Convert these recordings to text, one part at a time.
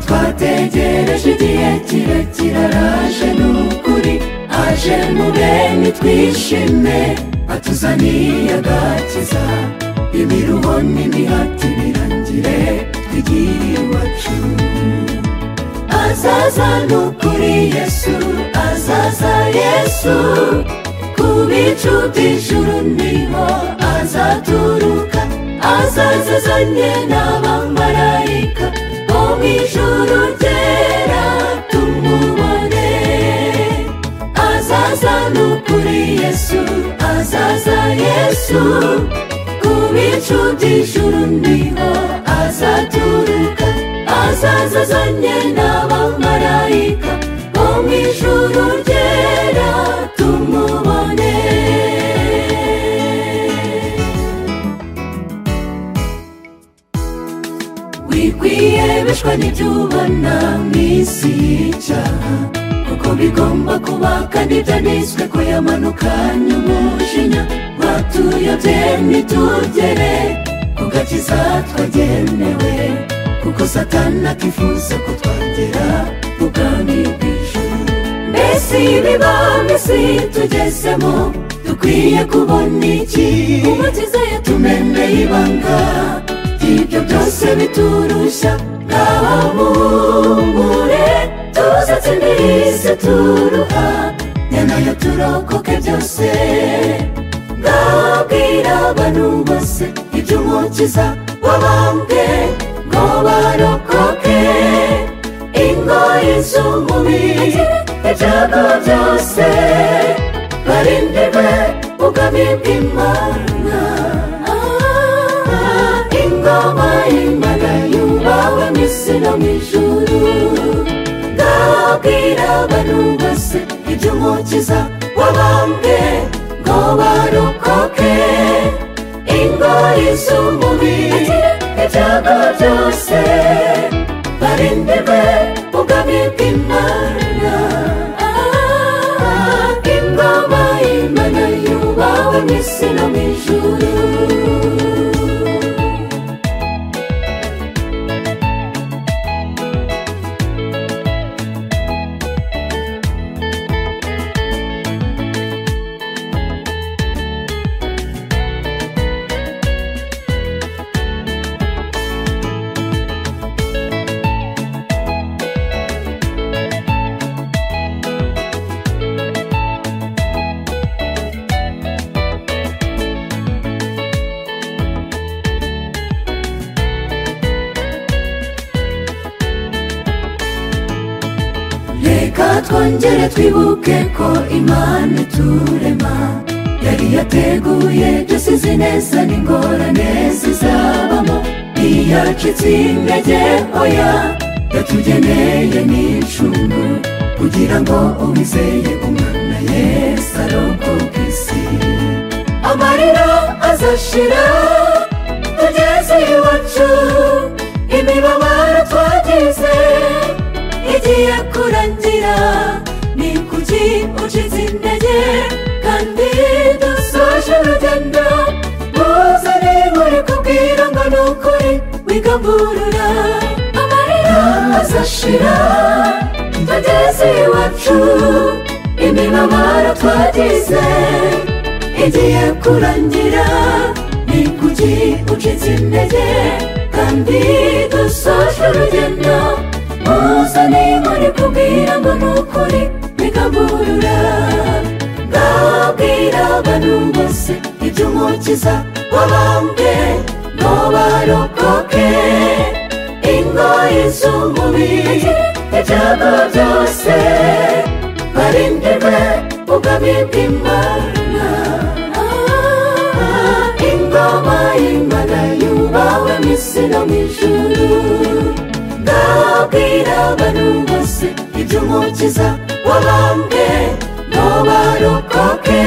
twategereje igihe kirekire araje ni ukuri aje mu bene twishime atuzaniye agakiza imiruho n'imihati birangire tugiye iwacu azaza ni ukuri yesu azaza yesu ku bicu by'ijuru niho azaturuka azaza azanye n'abamarayika bo mu ijuru ryera tumubone azaza ni ukuri yesu azaza yesu ku bicu by'ijuru niho azaturuka azaza azanye n'abamarayika bo mu ijuru ryera tumubone wikwiyemeshwa n'ibyo ubona mu isi y'icyaha uko bigomba kuba kandi byaniswe ko yamanukanye umujinya watuyobye ntitugere ku gakiza twagenewe kuko satani akifuza ko twagera mu bwami bw'ijuru mbese ibiba mbese tugezemo dukwiye kubona iki umukiza yatumeneye ibanga ibyo byose biturushya ngahamumure tuzatsindira isi turuha nyanayo turokoke byose ngabwira abantu bose iby'umukiza wabambwe ngo barokoke ingoyi z'umubiri ibyago byose barindirwe ubwami bw'imana Ah, ingoma y'imana yubawe mu isi no mu ijuru ngabwira abantu bose iby'umukiza wabambwe ngo barokoke ingoyi z'umubiri ibyago byose barindirwe ubwami bw'imana Ah, ingoma y'imana yubawe mu isi no mu ijuru reka twongere twibuke ko imana iturema yari yateguye byose izi neza n'ingorane zizabamo ntiyacitse intege oya yatugeneye n'incungu kugira ngo uwizeye umwana yesu arokoke isi amarira azashira tugeze iwacu imibabaro twagize igiye kurangira ni kuki ucitse intege kandi dusoje urugendo muzane buri kubwira ngo ni ukuri wigamburura amarira azashira tugeze iwacu imibabaro twagize igiye kurangira ni kuki ucitse intege kandi dusoje urugendo muzane muri kubwira ngo ni ukuri bigaburura ngabwira abantu bose iby'umukiza wabambwe ngo barokoke ingoyi z'umubiri ibyago byose barindirwe ubwami bw'imana Ah, ingoma y'imana yubawe mu isi no mu ijuru ndabwira abantu bose iby'umukiza wabambwe ngo barokoke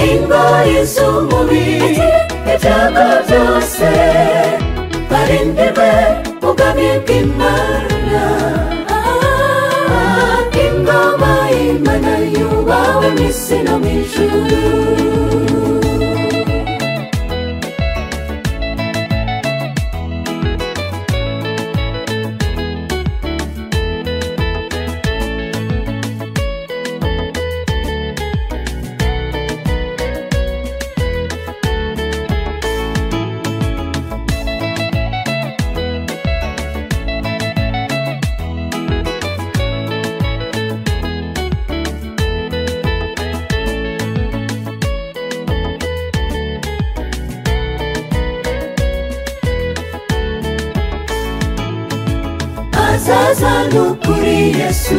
ingoyi z'umubiri ibyago byose barindirwe ubwami bw'imana Ah, ingoma y'imana yubawe mu isi no mu ijuru kuri yesu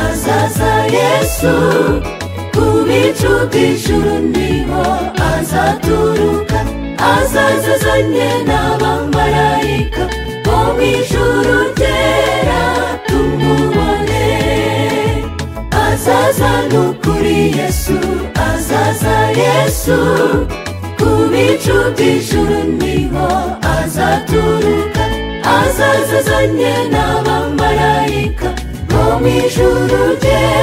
azaza yesu ku bicu bw'ijuru niho azaturuka azaza azanye n'abamarayika bo mu ijuru ryera tumubone azaza ni ukuri yesu azaza yesu ku bicu by'ijuru niho azaturuka azaza azanye n'abamarayika bo mu ijuru ryera